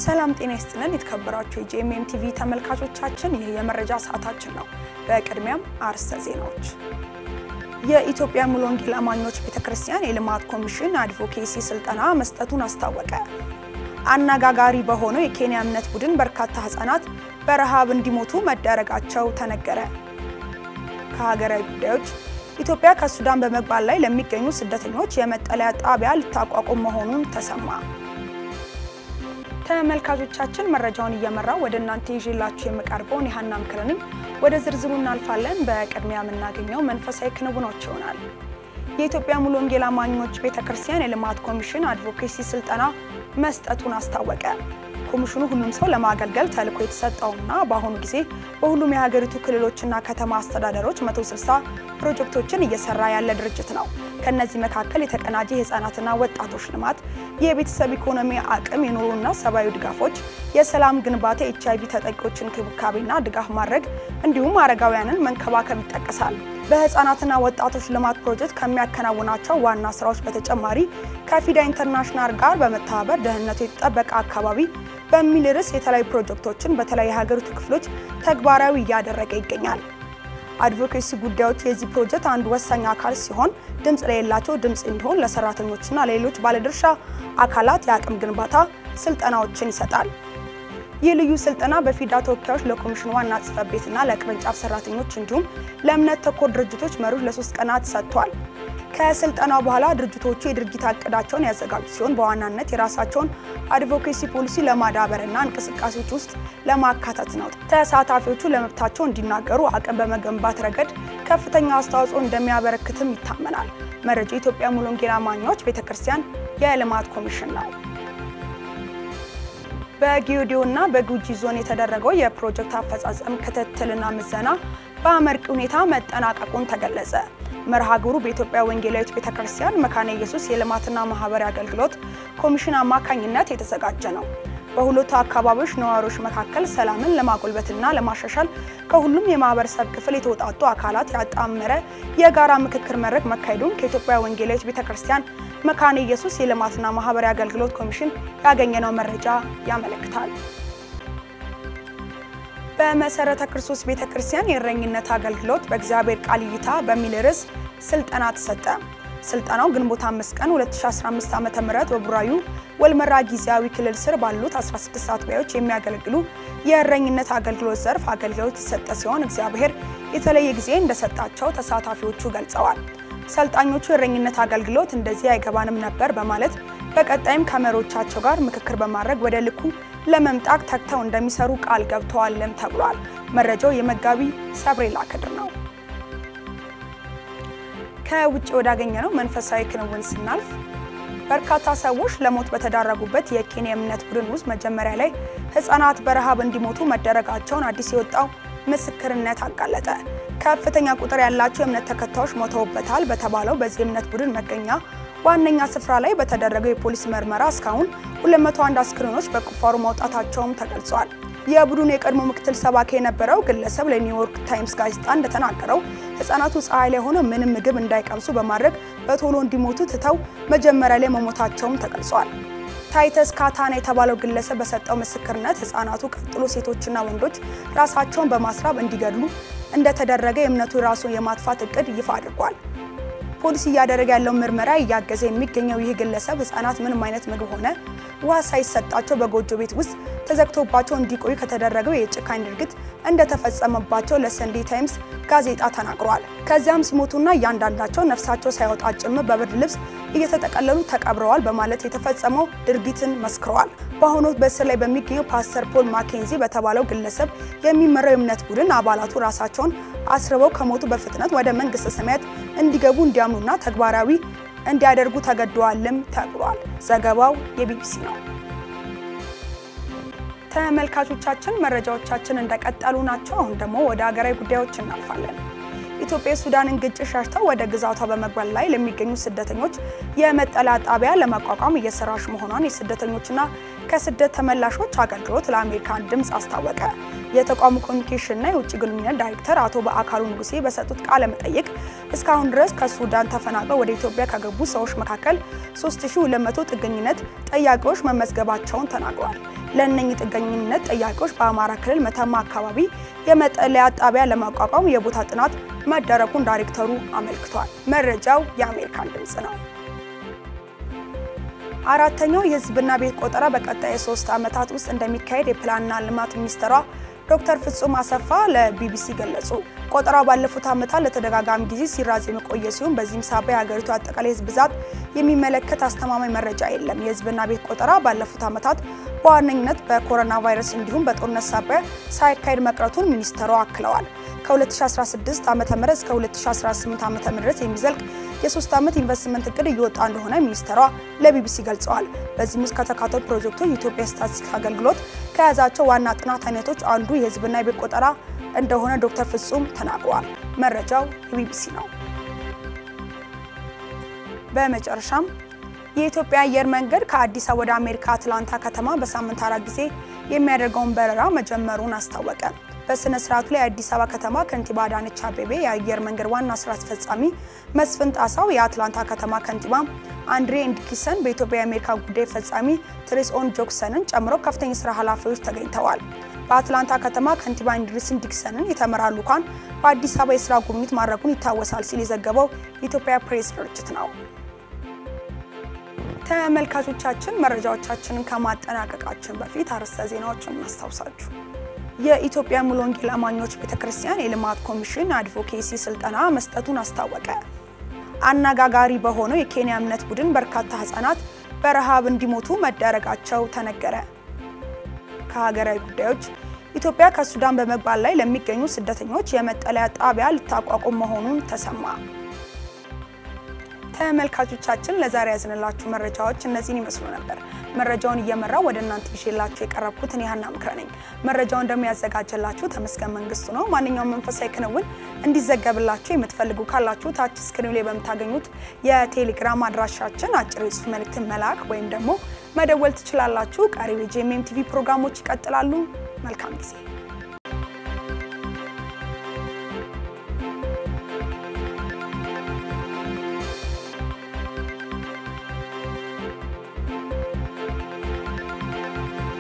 ሰላም ጤና ይስጥልን። የተከበራችሁ የጂኤምኤም ቲቪ ተመልካቾቻችን ይህ የመረጃ ሰዓታችን ነው። በቅድሚያም አርዕስተ ዜናዎች። የኢትዮጵያ ሙሉ ወንጌል አማኞች ቤተክርስቲያን የልማት ኮሚሽን አድቮኬሲ ስልጠና መስጠቱን አስታወቀ። አነጋጋሪ በሆነው የኬንያ እምነት ቡድን በርካታ ህጻናት በረሃብ እንዲሞቱ መደረጋቸው ተነገረ። ከሀገራዊ ጉዳዮች ኢትዮጵያ ከሱዳን በመግባት ላይ ለሚገኙ ስደተኞች የመጠለያ ጣቢያ ልታቋቁም መሆኑን ተሰማ። ተመልካቾቻችን መረጃውን እየመራው ወደ እናንተ ይዤላችሁ የምቀርበውን የሀና ምክር ነኝ። ወደ ዝርዝሩ እናልፋለን። በቅድሚያ የምናገኘው መንፈሳዊ ክንውኖች ይሆናል። የኢትዮጵያ ሙሉ ወንጌል አማኞች ቤተክርስቲያን የልማት ኮሚሽን አድቮኬሲ ስልጠና መስጠቱን አስታወቀ። ኮሚሽኑ ሁሉም ሰው ለማገልገል ተልዕኮ የተሰጠውና በአሁኑ ጊዜ በሁሉም የሀገሪቱ ክልሎችና ከተማ አስተዳደሮች 160 ፕሮጀክቶችን እየሰራ ያለ ድርጅት ነው። ከነዚህ መካከል የተቀናጀ የህፃናትና ወጣቶች ልማት፣ የቤተሰብ ኢኮኖሚ አቅም፣ የኑሮና ሰብአዊ ድጋፎች፣ የሰላም ግንባታ፣ ኤች አይቪ ተጠቂዎች እንክብካቤና ድጋፍ ማድረግ እንዲሁም አረጋውያንን መንከባከብ ይጠቀሳል። በህፃናትና ወጣቶች ልማት ፕሮጀክት ከሚያከናውናቸው ዋና ስራዎች በተጨማሪ ከፊዳ ኢንተርናሽናል ጋር በመተባበር ደህንነቱ የተጠበቀ አካባቢ በሚል ርዕስ የተለያዩ ፕሮጀክቶችን በተለያዩ የሀገሪቱ ክፍሎች ተግባራዊ እያደረገ ይገኛል። አድቮኬሲ ጉዳዮች የዚህ ፕሮጀክት አንዱ ወሳኝ አካል ሲሆን ድምፅ ለሌላቸው ድምፅ እንዲሆን ለሰራተኞችና ለሌሎች ባለድርሻ አካላት የአቅም ግንባታ ስልጠናዎችን ይሰጣል። ይህ ልዩ ስልጠና በፊዳ ተወካዮች ለኮሚሽኑ ዋና ጽሕፈት ቤትና ለቅርንጫፍ ሰራተኞች እንዲሁም ለእምነት ተኮር ድርጅቶች መሪዎች ለሶስት ቀናት ሰጥቷል። ከስልጠናው በኋላ ድርጅቶቹ የድርጊት እቅዳቸውን ያዘጋጁ ሲሆን በዋናነት የራሳቸውን አድቮኬሲ ፖሊሲ ለማዳበርና እንቅስቃሴዎች ውስጥ ለማካተት ነው። ተሳታፊዎቹ ለመብታቸው እንዲናገሩ አቅም በመገንባት ረገድ ከፍተኛ አስተዋጽኦ እንደሚያበረክትም ይታመናል። መረጃው የኢትዮጵያ ሙሉ ወንጌል አማኞች ቤተክርስቲያን የልማት ኮሚሽን ነው። በጌዲዮ እና በጉጂ ዞን የተደረገው የፕሮጀክት አፈጻጸም ክትትልና ምዘና በአመርቂ ሁኔታ መጠናቀቁን ተገለጸ። መርሃ ግብሩ በኢትዮጵያ ወንጌላዊት ቤተክርስቲያን መካነ ኢየሱስ የልማትና ማህበራዊ አገልግሎት ኮሚሽን አማካኝነት የተዘጋጀ ነው። በሁለቱ አካባቢዎች ነዋሪዎች መካከል ሰላምን ለማጎልበትና ለማሻሻል ከሁሉም የማህበረሰብ ክፍል የተውጣጡ አካላት ያጣመረ የጋራ ምክክር መድረክ መካሄዱን ከኢትዮጵያ ወንጌላዊት ቤተክርስቲያን መካነ ኢየሱስ የልማትና ማህበራዊ አገልግሎት ኮሚሽን ያገኘነው መረጃ ያመለክታል። በመሰረተ ክርስቶስ ቤተክርስቲያን የእረኝነት አገልግሎት በእግዚአብሔር ቃል እይታ በሚል ርዕስ ስልጠና ተሰጠ። ስልጠናው ግንቦት 5 ቀን 2015 ዓ.ም በቡራዩ ወልመራ ጊዜያዊ ክልል ስር ባሉት 16 አጥቢያዎች የሚያገለግሉ የእረኝነት አገልግሎት ዘርፍ አገልግሎት የተሰጠ ሲሆን እግዚአብሔር የተለየ ጊዜ እንደሰጣቸው ተሳታፊዎቹ ገልጸዋል። ሰልጣኞቹ የእረኝነት አገልግሎት እንደዚህ አይገባንም ነበር በማለት በቀጣይም ከመሪዎቻቸው ጋር ምክክር በማድረግ ወደ ልኩ ለመምጣት ተግተው እንደሚሰሩ ቃል ገብተዋልም ተብሏል። መረጃው የመጋቢ ሰብሬላ ክድር ነው። ከውጭ ወዳገኘነው መንፈሳዊ ክንውን ስናልፍ በርካታ ሰዎች ለሞት በተዳረጉበት የኬንያ እምነት ቡድን ውስጥ መጀመሪያ ላይ ህጻናት በረሃብ እንዲሞቱ መደረጋቸውን አዲስ የወጣው ምስክርነት አጋለጠ። ከፍተኛ ቁጥር ያላቸው የእምነት ተከታዮች ሞተውበታል በተባለው በዚህ እምነት ቡድን መገኛ ዋነኛ ስፍራ ላይ በተደረገው የፖሊስ ምርመራ እስካሁን 201 አስክሬኖች በቁፋሮ ማውጣታቸውም ተገልጿል። የቡድኑ የቀድሞ ምክትል ሰባኪ የነበረው ግለሰብ ለኒውዮርክ ታይምስ ጋዜጣ እንደተናገረው ህጻናቱ ፀሐይ ላይ ሆነው ምንም ምግብ እንዳይቀምሱ በማድረግ በቶሎ እንዲሞቱ ትተው መጀመሪያ ላይ መሞታቸውም ተገልጿል። ታይተስ ካታና የተባለው ግለሰብ በሰጠው ምስክርነት ህጻናቱ ቀጥሎ ሴቶችና ወንዶች ራሳቸውን በማስራብ እንዲገድሉ እንደተደረገ የእምነቱ ራሱን የማጥፋት እቅድ ይፋ አድርጓል። ፖሊስ እያደረገ ያለው ምርመራ እያገዘ የሚገኘው ይህ ግለሰብ ህጻናት ምንም አይነት ምግብ ሆነ ውሃ ሳይሰጣቸው በጎጆ ቤት ውስጥ ተዘግቶባቸው እንዲቆዩ ከተደረገው የጭካኝ ድርጊት እንደተፈጸመባቸው ለሰንዴ ታይምስ ጋዜጣ ተናግሯል። ከዚያም ሲሞቱና እያንዳንዳቸው ነፍሳቸው ሳይወጣ ጭምር በብርድ ልብስ እየተጠቀለሉ ተቀብረዋል በማለት የተፈጸመው ድርጊትን መስክረዋል። በአሁኑ ወቅት በእስር ላይ በሚገኘው ፓስተር ፖል ማኬንዚ በተባለው ግለሰብ የሚመራው የእምነት ቡድን አባላቱ ራሳቸውን አስርበው ከሞቱ በፍጥነት ወደ መንግስተ ሰማያት እንዲገቡ እንዲያምኑና ተግባራዊ እንዲያደርጉ ተገደዋልም ተብሏል። ዘገባው የቢቢሲ ነው። ተመልካቾቻችን መረጃዎቻችን እንደቀጠሉ ናቸው። አሁን ደግሞ ወደ ሀገራዊ ጉዳዮች እናልፋለን። ኢትዮጵያ የሱዳንን ግጭት ሸሽተው ወደ ግዛቷ በመግባት ላይ ለሚገኙ ስደተኞች የመጠለያ ጣቢያ ለማቋቋም እየሰራች መሆኗን የስደተኞችና ከስደት ተመላሾች አገልግሎት ለአሜሪካን ድምፅ አስታወቀ። የተቋሙ ኮሚኒኬሽንና የውጭ ግንኙነት ዳይሬክተር አቶ በአካሉ ንጉሴ በሰጡት ቃለ መጠይቅ እስካሁን ድረስ ከሱዳን ተፈናቅለው ወደ ኢትዮጵያ ከገቡ ሰዎች መካከል 3200 ጥገኝነት ጠያቂዎች መመዝገባቸውን ተናግረዋል። ለእነኚህ ጥገኝነት ጠያቂዎች በአማራ ክልል መተማ አካባቢ የመጠለያ ጣቢያ ለማቋቋም የቦታ ጥናት መደረጉን ዳይሬክተሩ አመልክቷል። መረጃው የአሜሪካን ድምፅ ነው። አራተኛው የሕዝብና ቤት ቆጠራ በቀጣይ የሶስት ዓመታት ውስጥ እንደሚካሄድ የፕላንና ልማት ሚኒስትሯ ዶክተር ፍጹም አሰፋ ለቢቢሲ ገለጹ። ቆጠራው ባለፉት ዓመታት ለተደጋጋሚ ጊዜ ሲራዘም የቆየ ሲሆን በዚህም ሳቢያ የሀገሪቱ አጠቃላይ ሕዝብ ብዛት የሚመለከት አስተማማኝ መረጃ የለም። የሕዝብና ቤት ቆጠራ ባለፉት ዓመታት በዋነኝነት በኮሮና ቫይረስ እንዲሁም በጦርነት ሳቢያ ሳይካሄድ መቅረቱን ሚኒስትሯ አክለዋል። ከ2016 ዓ.ም እስከ 2018 ዓ.ም ድረስ የሚዘልቅ የሶስት ዓመት ኢንቨስትመንት እቅድ እየወጣ እንደሆነ ሚኒስትሯ ለቢቢሲ ገልጸዋል። በዚህም ውስጥ ከተካተቱ ፕሮጀክቶች የኢትዮጵያ ስታቲስቲክስ አገልግሎት ከያዛቸው ዋና ጥናት አይነቶች አንዱ የህዝብና የቤት ቆጠራ እንደሆነ ዶክተር ፍጹም ተናግረዋል። መረጃው የቢቢሲ ነው። በመጨረሻም የኢትዮጵያ አየር መንገድ ከአዲስ አበባ ወደ አሜሪካ አትላንታ ከተማ በሳምንት አራት ጊዜ የሚያደርገውን በረራ መጀመሩን አስታወቀ። በስነ ስርዓቱ ላይ የአዲስ አበባ ከተማ ከንቲባ አዳነች አቤቤ፣ የአየር መንገድ ዋና ስራ አስፈጻሚ መስፍን ጣሳው፣ የአትላንታ ከተማ ከንቲባ አንድሬ ኢንዲኪሰን፣ በኢትዮጵያ የአሜሪካ ጉዳይ ፈጻሚ ትሬስ ኦን ጆክሰንን ጨምሮ ከፍተኛ የስራ ኃላፊዎች ተገኝተዋል። በአትላንታ ከተማ ከንቲባ ኢንድሪስ ዲክሰንን የተመራ ልዑካን በአዲስ አበባ የስራ ጉብኝት ማድረጉን ይታወሳል ሲል የዘገበው የኢትዮጵያ ፕሬስ ድርጅት ነው። ተመልካቾቻችን መረጃዎቻችንን ከማጠናቀቃችን በፊት አርዕስተ ዜናዎችን እናስታውሳችሁ። የኢትዮጵያ ሙሉ ወንጌል አማኞች ቤተክርስቲያን የልማት ኮሚሽን አድቮኬሲ ስልጠና መስጠቱን አስታወቀ። አነጋጋሪ በሆነው የኬንያ እምነት ቡድን በርካታ ህጻናት በረሃብ እንዲሞቱ መደረጋቸው ተነገረ። ከሀገራዊ ጉዳዮች ኢትዮጵያ ከሱዳን በመግባት ላይ ለሚገኙ ስደተኞች የመጠለያ ጣቢያ ልታቋቁም መሆኑን ተሰማ። ተመልካቾቻችን ለዛሬ ያዝንላችሁ መረጃዎች እነዚህን ይመስሉ ነበር። መረጃውን እየመራው ወደ እናንተ ይዤላችሁ የቀረብኩት እኔ ሀና ምክረ ነኝ። መረጃውን ደግሞ ያዘጋጀላችሁ ተመስገን መንግስቱ ነው። ማንኛውም መንፈሳዊ ክንውን እንዲዘገብላችሁ የምትፈልጉ ካላችሁ ታች ስክሪኑ ላይ በምታገኙት የቴሌግራም አድራሻችን አጭር የጽሁፍ መልእክትን መላክ ወይም ደግሞ መደወል ትችላላችሁ። ቀሪው የጂኤምኤም ቲቪ ፕሮግራሞች ይቀጥላሉ። መልካም ጊዜ